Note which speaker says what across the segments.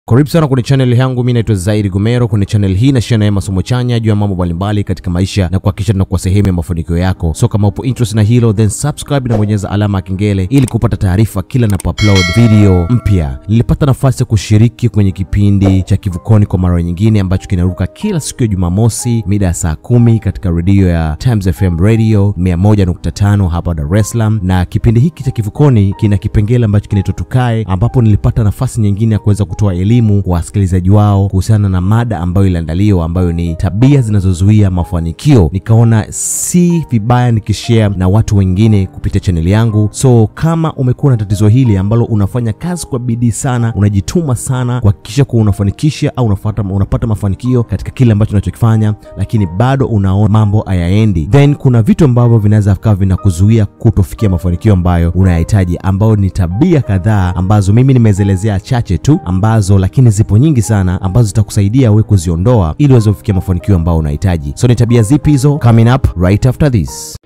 Speaker 1: karibu sana kwenye channel yangu mi naitwa zaidi gomero kwenye channel hii nashia naye masomo chanya juu ya mambo mbalimbali katika maisha na kuhakikisha tunakuwa sehemu ya mafanikio yako so kama upo interest na hilo then subscribe na bonyeza alama ya kengele ili kupata taarifa kila napoupload video mpya nilipata nafasi ya kushiriki kwenye kipindi cha kivukoni kwa mara nyingine ambacho kinaruka kila siku ya jumamosi mida ya saa kumi katika redio ya times fm radio 101.5 hapa dar es salaam na kipindi hiki cha kivukoni kina kipengele ambacho kinaitwa tukae ambapo nilipata nafasi nyingine ya kuweza kutoa elimu kwa wasikilizaji wao kuhusiana na mada ambayo iliandaliwa ambayo ni tabia zinazozuia mafanikio nikaona si vibaya nikishare na watu wengine kupitia chaneli yangu so kama umekuwa na tatizo hili ambalo unafanya kazi kwa bidii sana unajituma sana kuhakikisha kuwa unafanikisha au unapata, unapata mafanikio katika kile ambacho unachokifanya lakini bado unaona mambo hayaendi then kuna vitu ambavyo vinaweza vikawa vinakuzuia kutofikia mafanikio ambayo unayahitaji ambayo ni tabia kadhaa ambazo mimi nimezielezea chache tu ambazo lakini zipo nyingi sana ambazo zitakusaidia wewe kuziondoa ili uweze kufikia mafanikio ambayo unahitaji so ni tabia zipi hizo coming up right after this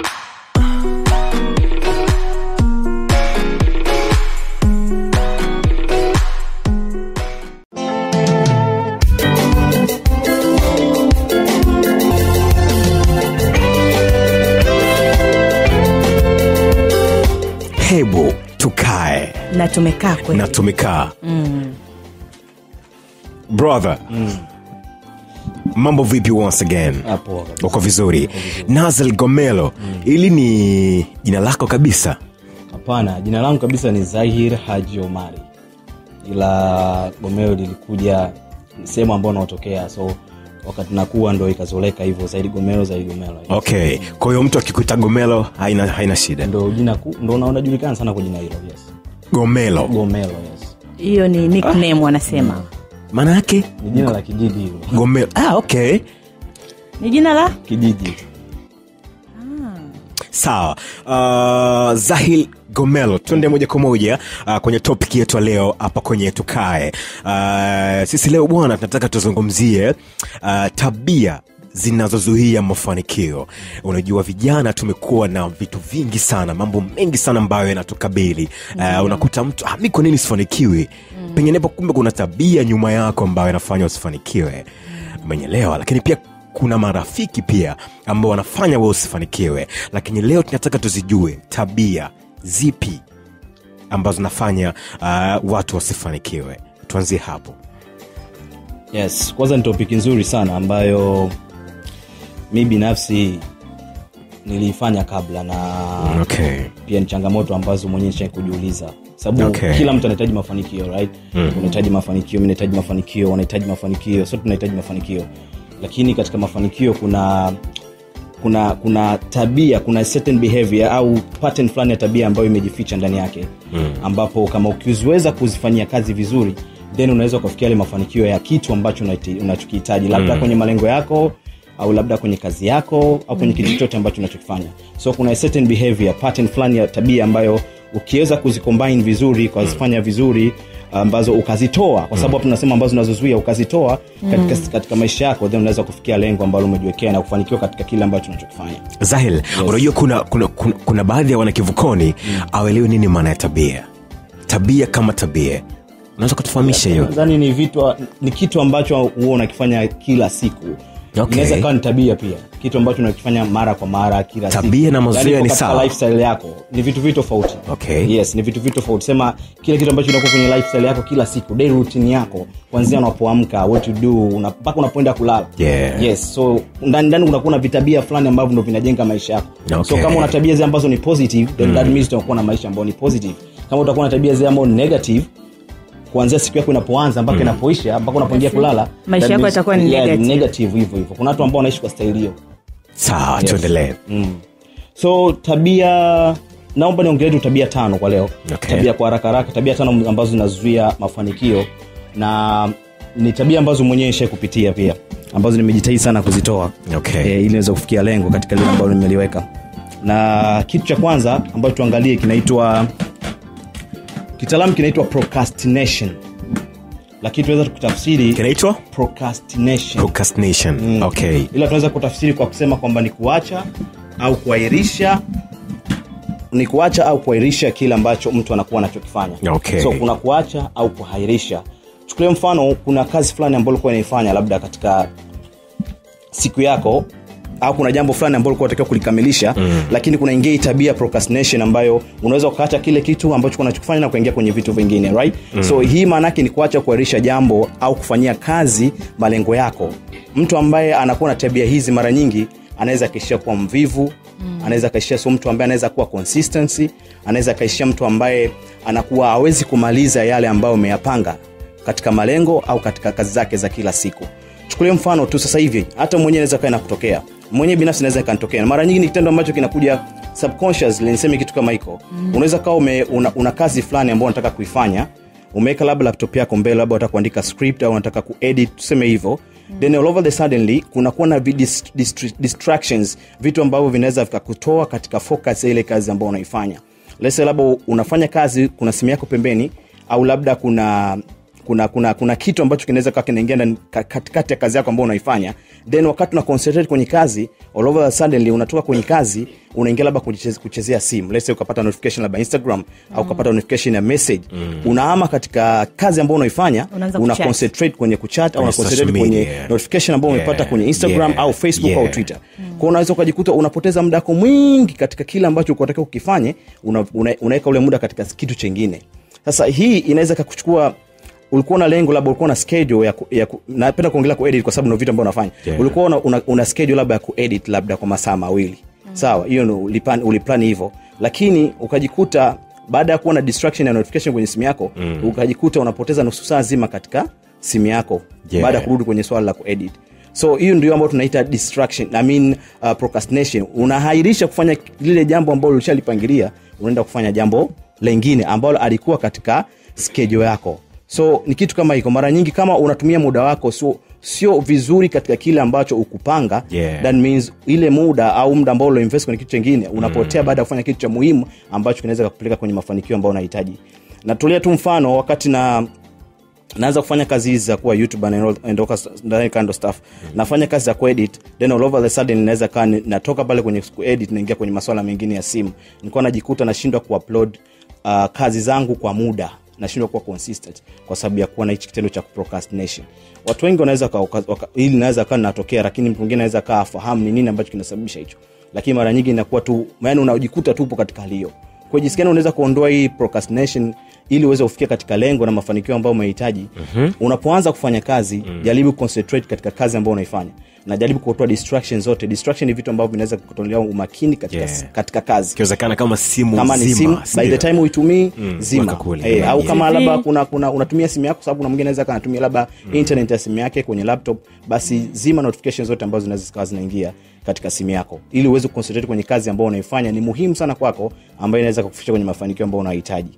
Speaker 2: hebu tukae
Speaker 3: na tumekaa kweli
Speaker 2: na tumekaa mm. brother mm. mambo vipi once again
Speaker 4: Hapo kabisa.
Speaker 2: uko vizuri nazl gomelo ili ni jina lako kabisa
Speaker 4: hapana jina langu kabisa ni zahir haji omari ila gomeo lilikuja sehemu ambao naotokea so wakati nakuwa ndo ikazoleka hivyo zaidi gomelo zaidi gomelo
Speaker 2: okay kwa hiyo mtu akikuita gomelo haina, haina shida
Speaker 4: ndo jina ku, ndo una- unajulikana sana kwa jina hilo yes
Speaker 2: gomelo
Speaker 4: gomelo yes
Speaker 3: hiyo ni nickname wanasema
Speaker 2: maana yake
Speaker 4: ni jina la kijiji hilo
Speaker 2: gomelo ah, okay
Speaker 3: ni jina la
Speaker 4: kijiji
Speaker 2: sawa uh, zahil gomelo twende moja kwa moja uh, kwenye topic yetu ya leo hapa kwenye tukae uh, sisi leo bwana tunataka tuzungumzie uh, tabia zinazozuia mafanikio unajua vijana tumekuwa na vitu vingi sana mambo mengi sana ambayo yanatukabili uh, unakuta mtu ah, mi kwa nini sifanikiwi mm. penginepo kumbe kuna tabia nyuma yako ambayo inafanya usifanikiwe umenyelewa lakini pia kuna marafiki pia ambao wanafanya we usifanikiwe lakini leo tunataka tuzijue tabia zipi ambazo zinafanya uh, watu wasifanikiwe tuanzie hapo
Speaker 4: yes kwanza ni topiki nzuri sana ambayo mi binafsi niliifanya kabla na
Speaker 2: okay.
Speaker 4: pia ni changamoto ambazo mwenyewe shai kujiuliza sababu
Speaker 2: Okay.
Speaker 4: kila mtu anahitaji mafanikio right mm. unahitaji mafanikio mi nahitaji mafanikio wanahitaji mafanikio sote tunahitaji mafanikio lakini katika mafanikio kuna kuna kuna tabia kuna certain behavior au pattern fulani ya tabia ambayo imejificha ndani yake mm. ambapo kama ukiweza kuzifanyia kazi vizuri then unaweza ukafikia yale mafanikio ya kitu ambacho unaiti- unachokihitaji labda mm. kwenye malengo yako au labda kwenye kazi yako au kwenye kitu chochote ambacho unachokifanya so kuna a certain behavior pattern fulani ya tabia ambayo ukiweza kuzicombine vizuri ukazifanya vizuri ambazo ukazitoa kwa sababu hapo tunasema ambazo unazozuia ukazitoa katika, katika maisha yako then unaweza kufikia lengo ambalo umejiwekea na kufanikiwa katika kile ambacho unachokifanya
Speaker 2: zahil yes. unajua kuna, kuna, kuna, kuna baadhi ya wanakivukoni mm. awelewi nini maana ya tabia tabia kama tabia unaweza kutufahamisha hiyo
Speaker 4: nadhani ni vitu ni kitu ambacho huwa unakifanya kila siku
Speaker 2: Okay.
Speaker 4: inaweza kawa ni tabia pia kitu ambacho unakifanya mara kwa mara kila
Speaker 2: Tabia
Speaker 4: siku.
Speaker 2: na mazoea
Speaker 4: Yaani
Speaker 2: ni
Speaker 4: katika
Speaker 2: sawa.
Speaker 4: lifestyle yako ni vitu vitu tofauti
Speaker 2: Okay.
Speaker 4: yes ni vitu vitu tofauti sema kile kitu ambacho unakuwa kwenye lifestyle yako kila siku day routine yako kuanzia unapoamka what you do una- mpaka unapoenda kulala
Speaker 2: Yeah.
Speaker 4: yes so ndani ndani unakuwa na vitabia fulani ambavyo ndo vinajenga maisha yako
Speaker 2: Okay.
Speaker 4: so kama una tabia zile ambazo ni positive then that means utakuwa na maisha ambayo ni positive kama utakuwa na tabia zile ambazo ni negative kuanzia siku yako inapoanza mpaka inapoisha mpaka unapoingia kulala
Speaker 3: Maisha
Speaker 4: that
Speaker 3: yako
Speaker 4: means-
Speaker 3: yatakuwa ni
Speaker 4: yeah,
Speaker 3: negative.
Speaker 4: negative hivyo hivyo kuna watu ambao wanaishi kwa staili hiyo
Speaker 2: sawa
Speaker 4: Yes.
Speaker 2: tuendelee
Speaker 4: so tabia naomba niongelee tu tabia tano kwa leo
Speaker 2: Okay.
Speaker 4: tabia kwa haraka haraka tabia tano ambazo zinazuia mafanikio na ni tabia ambazo mwenyewe shai kupitia pia ambazo nimejitahidi sana kuzitoa
Speaker 2: Okay.
Speaker 4: e, ili niweze kufikia lengo katika lile ambalo nimeliweka na kitu cha kwanza ambacho tuangalie kinaitwa kitaalamu kinaitwa procrastination lakini tunaweza kutafsiri
Speaker 2: kinaitwa
Speaker 4: procrastination
Speaker 2: procrastination
Speaker 4: Mm.
Speaker 2: okay
Speaker 4: ila tunaweza kutafsiri kwa kusema kwamba ni kuacha au kuahirisha ni kuacha au kuahirisha kile ambacho mtu anakuwa anachokifanya
Speaker 2: Okay.
Speaker 4: so kuna kuacha au kuahirisha chukulia mfano kuna kazi fulani ambayo ulikuwa unaifanya labda katika siku yako au kuna jambo fulani ambalo ulikuwa unatakiwa kulikamilisha mm. lakini kuna ingia hii tabia procrastination ambayo unaweza ukaacha kile kitu ambacho unachokifanya na kuingia kwenye vitu vingine right mm. so hii maana yake ni kuacha kuahirisha jambo au kufanyia kazi malengo yako mtu ambaye anakuwa na tabia hizi mara nyingi anaweza akaishia kuwa mvivu mm. anaweza akaishia sio mtu ambaye anaweza kuwa consistency anaweza akaishia mtu ambaye anakuwa hawezi kumaliza yale ambayo umeyapanga katika malengo au katika kazi zake za kila siku chukulia mfano tu sasa hivi hata mwenyewe naweza kaa nakutokea mwenyewe binafsi naweza ikanitokea mara nyingi ni kitendo ambacho kinakuja subconsciously niseme kitu kama hiko mm. unaweza kawa una, una kazi fulani ambayo unataka kuifanya umeweka labda laptop yako mbele labda unataka kuandika script au unataka kuedit tuseme hivyo mm. then all over the suddenly kunakuwa na vi- dist, dist, distractions vitu ambavyo vinaweza vikakutoa katika focus ya ile kazi ambayo unaifanya lese labda unafanya kazi kuna simu yako pembeni au labda kuna kuna kuna kuna kitu ambacho kinaweza kaa kinaingia ndani- ka- katikati ya kazi yako ambayo unaifanya then wakati una concentrate kwenye kazi all over suddenly unatoka kwenye kazi unaingia labda kucheze- kuchezea simu let's say ukapata notification labda instagram mm. au ukapata notification ya message mm. unaama katika kazi ambayo unaifanya
Speaker 3: Unaanza
Speaker 4: una
Speaker 3: kuchat.
Speaker 4: concentrate kwenye kuchat au
Speaker 2: Kwenye
Speaker 4: una
Speaker 2: social
Speaker 4: concentrate kwenye
Speaker 2: media.
Speaker 4: notification ambayo
Speaker 2: Yeah,
Speaker 4: umepata kwenye instagram
Speaker 2: yeah,
Speaker 4: au facebook
Speaker 2: yeah.
Speaker 4: au twitter kwao unaweza ukajikuta unapoteza muda wako mwingi katika kile ambacho unatakiwa ukifanye unaweka una, unaweka ule muda katika kitu chengine sasa hii inaweza kakuchukua ulikuwa na lengo labda ulikuwa na schedule ya, ku, ya ku, napenda kuongelea kuedit kwa sababu ndio vitu ambavyo unafanya
Speaker 2: Yeah.
Speaker 4: ulikuwa una, una, una schedule labda ya kuedit labda kwa masaa mawili mm. sawa hiyo ndo uliplan, uliplan hivyo lakini ukajikuta baada ya kuwa na distraction ya notification kwenye simu yako mm. ukajikuta unapoteza nusu saa zima katika simu yako
Speaker 2: Yeah.
Speaker 4: baada ya kurudi kwenye swala la kuedit so hiyo ndio ambayo tunaita distraction I mean, uh, procrastination unahairisha kufanya lile jambo ambalo ulishalipangilia unaenda kufanya jambo lengine ambalo alikuwa katika schedule yako so ni kitu kama hiko mara nyingi kama unatumia muda wako sio sio vizuri katika kile ambacho ukupanga
Speaker 2: Yeah.
Speaker 4: that means ile muda au muda ambao uloinvest kwenye kitu chengine unapotea mm. baada ya kufanya kitu cha muhimu ambacho kinaweza kupeleka kwenye mafanikio ambayo unahitaji natulia tu mfano wakati na naanza kufanya kazi hizi za kuwa youtuber and all- and all that kind of stuff nafanya kazi za kuedit then all over the sudden naweza kaa ni- natoka pale kwenye kuedit naingia kwenye maswala mengine ya simu nilikuwa najikuta nashindwa kuupload uh, kazi zangu kwa muda nashindwa kuwa consistent kwa sababu ya kuwa na hichi kitendo cha procrastination watu wengi wanaweza waka- waka- waka- hili naweza kaa linatokea lakini mtu mwingine anaweza kaa afahamu ni nini ambacho kinasababisha hicho lakini mara nyingi inakuwa tu yani unajikuta tupo katika hali hiyo kwa jinsi gani unaweza kuondoa hii procrastination ili uweze kufikia katika lengo na mafanikio ambayo umehitaji mm-hmm. unapoanza kufanya kazi mm. jaribu concentrate katika kazi ambayo unaifanya na jaribu kutoa distraction zote distraction ni vitu ambavyo vinaweza kutolea umakini katika,
Speaker 2: Yeah.
Speaker 4: katika kazi
Speaker 2: ikiwezekana kama simu
Speaker 4: kama ni
Speaker 2: zima,
Speaker 4: simu by
Speaker 2: sindio?
Speaker 4: the time uitumii
Speaker 2: Mm,
Speaker 4: zima
Speaker 2: weka kule.
Speaker 4: Eh, au
Speaker 2: Yeah.
Speaker 4: kama
Speaker 3: TV.
Speaker 4: labda kuna, kuna unatumia simu yako sababu kuna mwingine anaweza kanatumia labda internet ya simu yake kwenye laptop basi zima notification zote ambazo zinaweza zikawa zinaingia katika simu yako ili uweze kuconcentrate kwenye kazi ambayo unaifanya ni muhimu sana kwako ambayo inaweza kukufikisha kwenye mafanikio ambayo unahitaji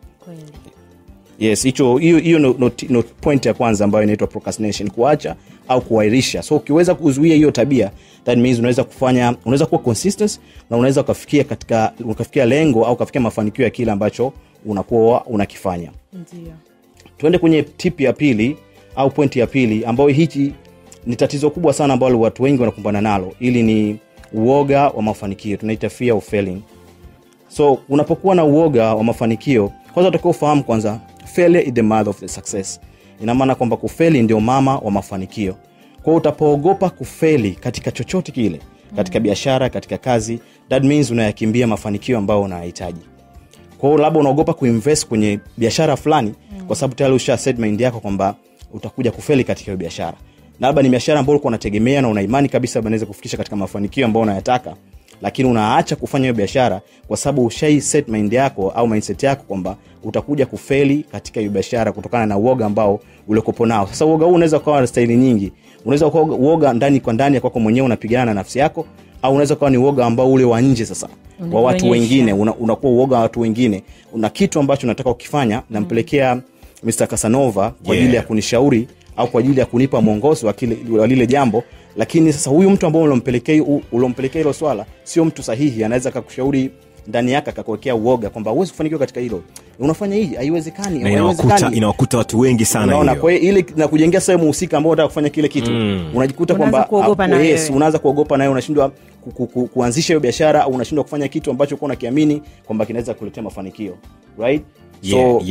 Speaker 4: yes hicho hiyo hiyo no, no, no point ya kwanza ambayo inaitwa procrastination kuacha au kuahirisha so ukiweza kuzuia hiyo tabia that means unaweza kufanya unaweza kuwa consistent na unaweza ukafikia katika ukafikia lengo au ukafikia mafanikio ya kile ambacho unakuwa unakifanya
Speaker 3: ndio
Speaker 4: tuende kwenye tip ya pili au pointi ya pili ambayo hichi ni tatizo kubwa sana ambalo watu wengi wanakumbana nalo ili ni uoga wa mafanikio tunaita fear of failing so unapokuwa na uoga wa mafanikio kwanza utakiwa ufahamu kwanza failure is the mother of the success ina maana kwamba kufeli ndio mama wa mafanikio kwa hiyo utapoogopa kufeli katika chochote kile katika biashara katika kazi that means unayakimbia mafanikio ambayo unayahitaji kwa hiyo labda unaogopa kuinvest kwenye biashara fulani mm. kwa sababu tayari usha set mind yako kwamba utakuja kufeli katika hiyo biashara na labda ni biashara ambayo ulikuwa unategemea na unaimani kabisa labda inaweza kufikisha katika mafanikio ambayo unayataka lakini unaacha kufanya hiyo biashara kwa sababu ushai set mind yako au mindset yako kwamba utakuja kufeli katika hiyo biashara kutokana na uoga ambao ulikopo nao sasa uoga huu unaweza ukawa na staili nyingi unaweza ukawa uoga ndani kwa ndani ya kwako mwenyewe unapigana na nafsi yako au unaweza ukawa ni uoga ambao ule wa nje sasa wa watu
Speaker 3: Unajionyesha.
Speaker 4: wengine una, unakuwa uoga wa watu wengine una kitu ambacho unataka ukifanya nampelekea Mr. Casanova kwa
Speaker 2: Yeah.
Speaker 4: ajili ya kunishauri au kwa ajili ya kunipa mwongozo wa kile- wa lile jambo lakini sasa huyu mtu ambao ulompelekea ulompelekea hilo swala sio mtu sahihi anaweza akakushauri ndani yake akakuwekea uoga kwamba huwezi kufanikiwa katika hilo unafanya hii haiwezekani
Speaker 2: na inawakuta,
Speaker 4: haiwezekani
Speaker 2: inawakuta watu wengi sana
Speaker 4: unaona
Speaker 2: hiyo.
Speaker 4: kwa hiyo ili na kujengea sehemu husika ambao unataka kufanya kile kitu mm. unajikuta
Speaker 3: Unaanza
Speaker 4: kwamba
Speaker 3: kuogopa
Speaker 4: ah,
Speaker 3: na
Speaker 4: yes,
Speaker 3: wewe.
Speaker 4: unaanza kuogopa nawe unashindwa ku, ku, ku, kuanzisha hiyo biashara au unashindwa kufanya kitu ambacho kuwa unakiamini kwamba kinaweza kuletea mafanikio right
Speaker 2: Yeah, yeah.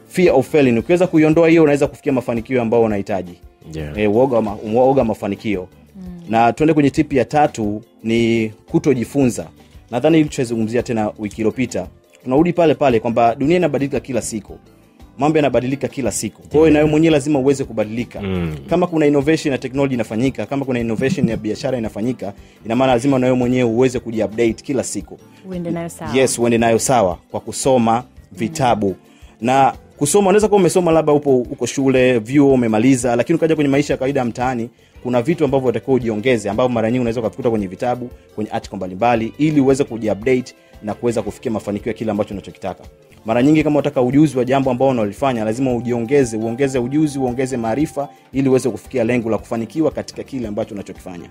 Speaker 4: fear of failing ukiweza kuiondoa hiyo unaweza kufikia mafanikio ambayo unahitaji
Speaker 2: Yeah.
Speaker 4: eh, uoga, wa ma, uoga wa mafanikio na tuende kwenye tipi ya tatu ni kutojifunza nadhani hili tushazungumzia tena wiki iliyopita tunarudi pale pale kwamba dunia inabadilika kila siku mambo yanabadilika kila siku kwa hiyo nawe mwenyewe lazima uweze kubadilika mm. kama kuna innovation ya technology inafanyika kama kuna innovation ya biashara inafanyika ina maana lazima nawe mwenyewe uweze kujiupdate kila siku
Speaker 3: uende nayo sawa
Speaker 4: yes uende nayo sawa kwa kusoma vitabu na kusoma unaweza kuwa umesoma labda upo uko shule vyuo umemaliza lakini ukaja kwenye maisha ya kawaida ya mtaani kuna vitu ambavyo utakiwa ujiongeze ambavyo mara nyingi unaweza ukavikuta kwenye vitabu kwenye article mbalimbali ili uweze kujiupdate na kuweza kufikia mafanikio ya kile ambacho unachokitaka mara nyingi kama unataka ujuzi wa jambo ambao unalifanya lazima ujiongeze uongeze ujuzi uongeze maarifa ili uweze kufikia lengo la kufanikiwa katika kile ambacho unachokifanya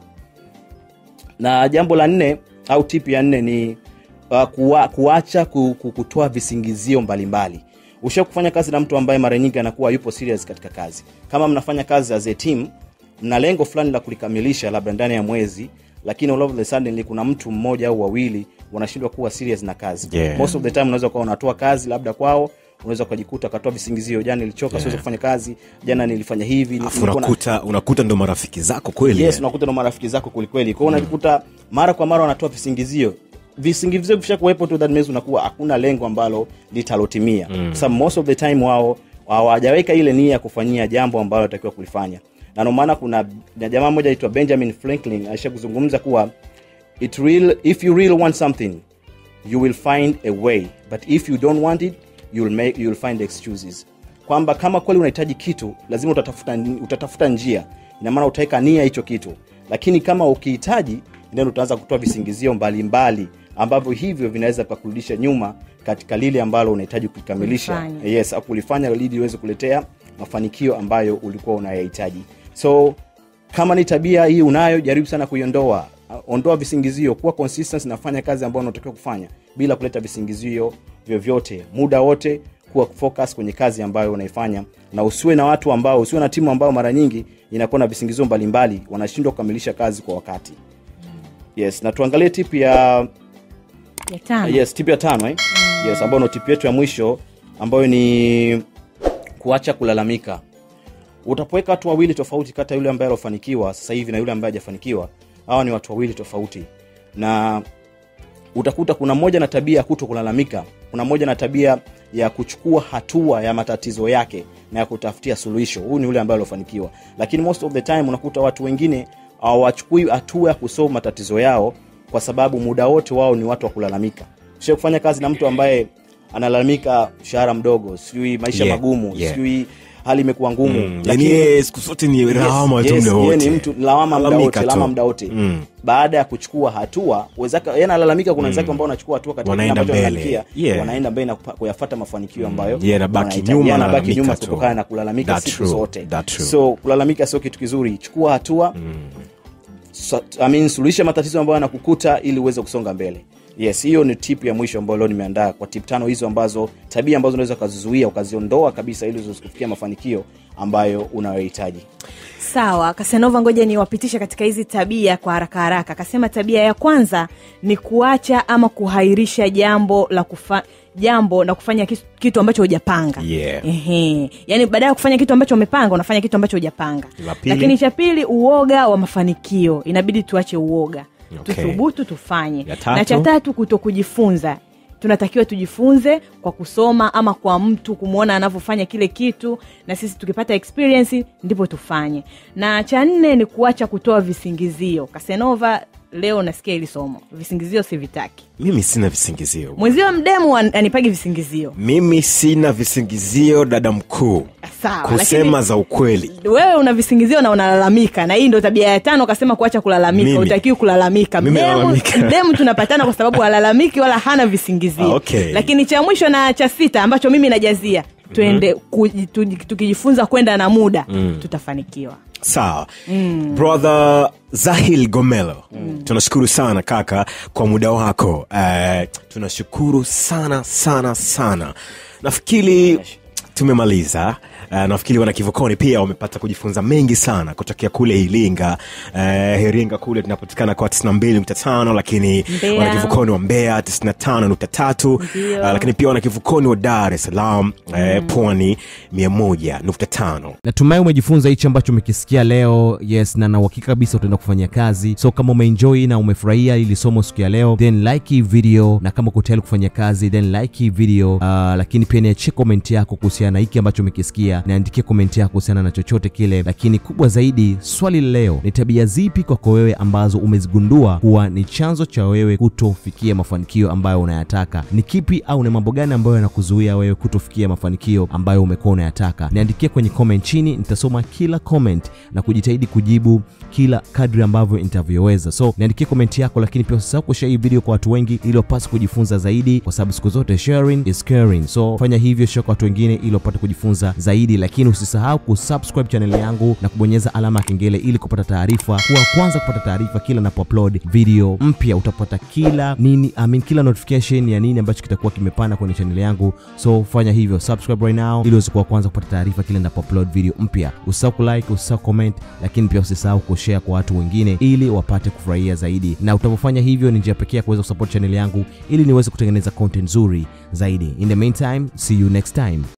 Speaker 4: na jambo la nne au tip ya nne ni uh, kuwa, kuacha ku, ku, kutoa visingizio mbalimbali usha kufanya kazi na mtu ambaye mara nyingi anakuwa yupo serious katika kazi kama mnafanya kazi as a team mna lengo fulani la kulikamilisha labda ndani ya mwezi lakini all of the suddenly kuna mtu mmoja au wawili wanashindwa kuwa serious na kazi
Speaker 2: Yeah.
Speaker 4: most of the time unaweza kuwa unatoa kazi labda kwao unaweza ukajikuta ukatoa visingizio jana nilichoka yeah. siwezi kufanya kazi jana nilifanya hivi
Speaker 2: Alafu
Speaker 4: nilikuwa na-
Speaker 2: unakuta unakuta ndo marafiki zako kweli
Speaker 4: yes
Speaker 2: eh?
Speaker 4: unakuta na marafiki zako kwelikweli kwao unajikuta mara kwa mara wanatoa visingizio visingizio visha kuwepo tu that means unakuwa hakuna lengo ambalo litalotimia mm. sababu most of the time wao hawajaweka ile nia ya kufanyia jambo ambalo atakiwa kulifanya na ndio maana kuna na jamaa mmoja aitwa benjamin franklin aisha kuzungumza kuwa it real, if you really want something you will find a way but if you don't want it you'll make, you'll find excuses kwamba kama kweli unahitaji kitu lazima utatafuta, utatafuta njia ina maana utaweka nia hicho kitu lakini kama ukihitaji then utaanza kutoa visingizio mbalimbali ambavyo hivyo vinaweza pakurudisha nyuma katika lile ambalo unahitaji kukamilisha
Speaker 3: Kulifanya.
Speaker 4: yes au kulifanya ili iweze kuletea mafanikio ambayo ulikuwa unayahitaji so kama ni tabia hii unayo jaribu sana kuiondoa Uh, ondoa visingizio kuwa consistent nafanya kazi ambayo unatakiwa kufanya bila kuleta visingizio vyovyote muda wote kuwa focus kwenye kazi ambayo unaifanya na usiwe na watu ambao usiwe na timu ambao mara nyingi inakuwa na visingizio mbalimbali wanashindwa kukamilisha kazi kwa wakati yes na tuangalie tip ya
Speaker 3: ya tano
Speaker 4: yes tip ya tano eh? yes ambayo ndo tip yetu ya mwisho ambayo ni kuacha kulalamika utapoweka watu wawili tofauti kati ya yule ambaye alofanikiwa sasa hivi na yule ambaye hajafanikiwa hawa ni watu wawili tofauti na utakuta kuna mmoja na tabia ya kuto kulalamika kuna mmoja na tabia ya kuchukua hatua ya matatizo yake na ya kutafutia suluhisho huyu ni yule ambaye alofanikiwa lakini most of the time unakuta watu wengine hawachukui hatua ya kusolve matatizo yao kwa sababu muda wote wao ni watu wa kulalamika sio kufanya kazi na mtu ambaye analalamika mshahara mdogo sijui maisha
Speaker 2: Yeah,
Speaker 4: magumu
Speaker 2: yeah.
Speaker 4: sijui hali imekuwa ngumu
Speaker 2: Mm, yani yeye siku zote ni lawama tu
Speaker 4: yes,
Speaker 2: muda
Speaker 4: yeye
Speaker 2: wote.
Speaker 4: ni mtu lawama muda
Speaker 2: Lalamika
Speaker 4: wote
Speaker 2: tu.
Speaker 4: lawama muda wote
Speaker 2: Mm.
Speaker 4: baada ya kuchukua hatua wenzake yeye analalamika kuna wenzake ambao wanachukua hatua katika kile
Speaker 2: Wanaenda
Speaker 4: ambacho
Speaker 2: mbele.
Speaker 4: wanalalamikia,
Speaker 2: Yeah.
Speaker 4: wanaenda mbele na kupa- kuyafuata mafanikio ambayo
Speaker 2: Yeye anabaki
Speaker 4: wanahitaji.
Speaker 2: nyuma,
Speaker 4: Yeye anabaki
Speaker 2: analalamika
Speaker 4: nyuma
Speaker 2: tu.
Speaker 4: kutokana na kulalamika
Speaker 2: That's
Speaker 4: siku
Speaker 2: true.
Speaker 4: zote
Speaker 2: That's true.
Speaker 4: so kulalamika sio kitu kizuri chukua hatua so, I mean, suluhisha matatizo ambayo yanakukuta ili uweze kusonga mbele yes hiyo ni tip ya mwisho ambayo leo nimeandaa kwa tip tano hizo ambazo tabia ambazo unaweza ukazizuia ukaziondoa kabisa ili uweze kufikia mafanikio ambayo unayohitaji
Speaker 3: sawa kasanova ngoja niwapitishe katika hizi tabia kwa haraka haraka akasema tabia ya kwanza ni kuacha ama kuhairisha jambo la kufa, jambo na kufanya kitu, kitu ambacho hujapanga
Speaker 2: Yeah.
Speaker 3: Ehe. yaani baada ya kufanya kitu ambacho umepanga unafanya kitu ambacho hujapanga
Speaker 2: La pili?
Speaker 3: lakini cha pili uoga wa mafanikio inabidi tuache uoga
Speaker 2: Okay.
Speaker 3: tuthubutu tufanye
Speaker 2: Ya tatu?
Speaker 3: na cha tatu kuto kujifunza tunatakiwa tujifunze kwa kusoma ama kwa mtu kumwona anavyofanya kile kitu na sisi tukipata experience ndipo tufanye na cha nne ni kuacha kutoa visingizio kasenova leo nasikia ili somo visingizio sivitaki
Speaker 2: mimi sina visingizio
Speaker 3: mwenzio mdemu an- anipagi visingizio
Speaker 2: mimi sina visingizio dada mkuu
Speaker 3: sawa
Speaker 2: kusema
Speaker 3: lakini
Speaker 2: za ukweli
Speaker 3: wewe una visingizio na unalalamika na hii ndo tabia ya tano kasema kuacha kulalamika
Speaker 2: Mimi?
Speaker 3: utakiwi kulalamika
Speaker 2: Mimi
Speaker 3: Mdemu-
Speaker 2: nalalamika.
Speaker 3: mdemu tunapatana kwa sababu halalamiki wala hana visingizio
Speaker 2: Ah, okay.
Speaker 3: lakini cha mwisho na cha sita ambacho mimi najazia twende kuji- tuji- tukijifunza kwenda na muda tutafanikiwa
Speaker 2: sawa mm. brother zahil gomelo mm. tunashukuru sana kaka kwa muda wako uh, tunashukuru sana sana sana nafikiri tumemaliza uh, nafikiri wana kivukoni pia wamepata kujifunza mengi sana kutokea kule iringa uh, iringa kule tunapatikana kwa 92.5 lakini
Speaker 3: Mbeya.
Speaker 2: wana kivukoni wa mbeya 95.3
Speaker 3: Ndio.
Speaker 2: uh, lakini pia wana kivukoni wa dar es salaam uh, pwani 101.5
Speaker 1: natumai umejifunza hichi ambacho umekisikia leo yes na na uhakika kabisa utaenda kufanyia kazi so kama umeenjoy na umefurahia ili somo siku ya leo then like hii video na kama uko tayari kufanya kazi then like hii video uh, lakini pia niachie comment yako kuhusiana na hiki ambacho umekisikia niandikie comment yako kuhusiana na chochote kile lakini kubwa zaidi swali la leo ni tabia zipi kwako wewe ambazo umezigundua kuwa ni chanzo cha wewe kutofikia mafanikio ambayo unayataka ni kipi au ni mambo gani ambayo yanakuzuia wewe kutofikia mafanikio ambayo umekuwa unayataka niandikie kwenye comment chini nitasoma kila comment na kujitahidi kujibu kila kadri ambavyo nitavyoweza so niandikie comment yako lakini pia usisahau kushare hii video kwa watu wengi ili wapate kujifunza zaidi kwa sababu siku zote sharing is caring so fanya hivyo share kwa watu wengine ili wapate kujifunza zaidi lakini usisahau kusubscribe channel yangu na kubonyeza alama ya kengele ili kupata taarifa kuwa kwanza kupata taarifa kila napoupload video mpya utapata kila nini I mean, kila notification ya nini ambacho kitakuwa kimepanda kwenye channel yangu so fanya hivyo subscribe right now ili uweze kuwa kwanza kupata taarifa kila napoupload video mpya usisahau kulike usisahau comment lakini pia usisahau kushare kwa watu wengine ili wapate kufurahia zaidi na utapofanya hivyo ni njia pekee ya kuweza kusupport channel yangu ili niweze kutengeneza content nzuri zaidi in the meantime see you next time